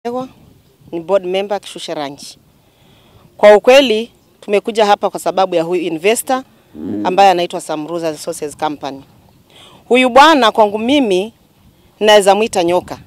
Ego, ni board member Kishushe Ranch. Kwa ukweli tumekuja hapa kwa sababu ya huyu investor ambaye anaitwa Samruza Resources Company. Huyu bwana kwangu mimi naweza mwita nyoka,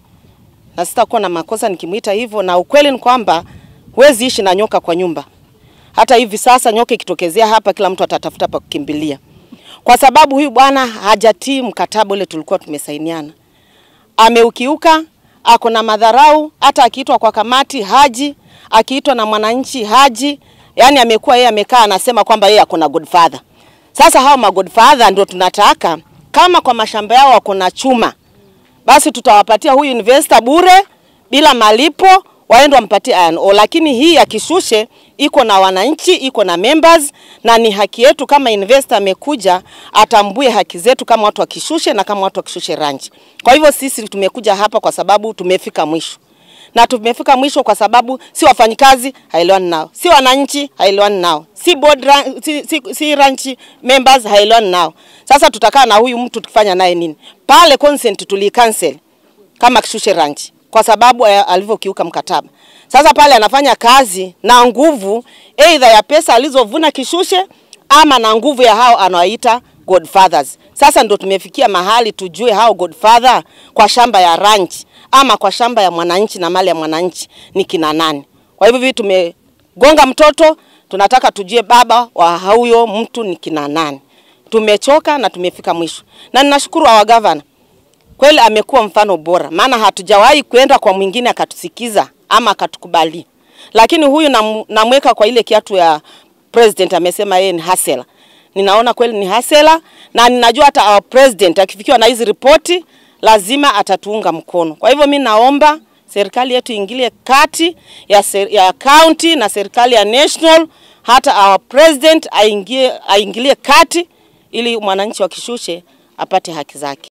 na sitakuwa na makosa nikimwita hivyo, na ukweli ni kwamba huwezi ishi na nyoka kwa nyumba. Hata hivi sasa nyoka ikitokezea hapa, kila mtu atatafuta pa kukimbilia, kwa sababu huyu bwana hajatii mkataba ule tulikuwa tumesainiana. Ameukiuka, ako na madharau. Hata akiitwa kwa kamati haji, akiitwa na mwananchi haji. Yani amekuwa yeye amekaa anasema kwamba yeye ako na godfather. Sasa hao ma godfather ndio tunataka, kama kwa mashamba yao wako na chuma, basi tutawapatia huyu investor bure bila malipo, waende wampatie iron ore. Lakini hii ya Kishushe iko na wananchi, iko na members, na ni haki yetu kama investor amekuja atambue haki zetu kama watu wa Kishushe na kama watu wa Kishushe Ranch. Kwa hivyo sisi tumekuja hapa kwa sababu tumefika mwisho na tumefika mwisho kwa sababu si wafanyikazi haelewani nao, si wananchi haelewani nao, si board ra si, si, si ranch members haelewani nao. Sasa tutakaa na huyu mtu tukifanya naye nini? Pale consent tuli cancel kama Kishushe Ranch kwa sababu alivyokiuka mkataba. Sasa pale anafanya kazi na nguvu either ya pesa alizovuna Kishushe ama na nguvu ya hao anawaita godfathers. Sasa ndo tumefikia mahali tujue hao godfather kwa shamba ya ranch ama kwa shamba ya mwananchi na mali ya mwananchi ni kina nani. Kwa hivyo hivi tumegonga mtoto, tunataka tujue baba wa huyo mtu ni kina nani. Tumechoka na tumefika mwisho, na ninashukuru wa gavana kweli, amekuwa mfano bora, maana hatujawahi kwenda kwa mwingine akatusikiza ama akatukubali, lakini huyu namweka kwa ile kiatu ya president, amesema yeye ni hasela. Ninaona kweli ni hasela, na ninajua hata our president akifikiwa na hizi ripoti lazima atatuunga mkono. Kwa hivyo mi naomba serikali yetu ingilie kati ya, ser, ya county na serikali ya national, hata our president aingie, aingilie kati ili mwananchi wa Kishushe apate haki zake.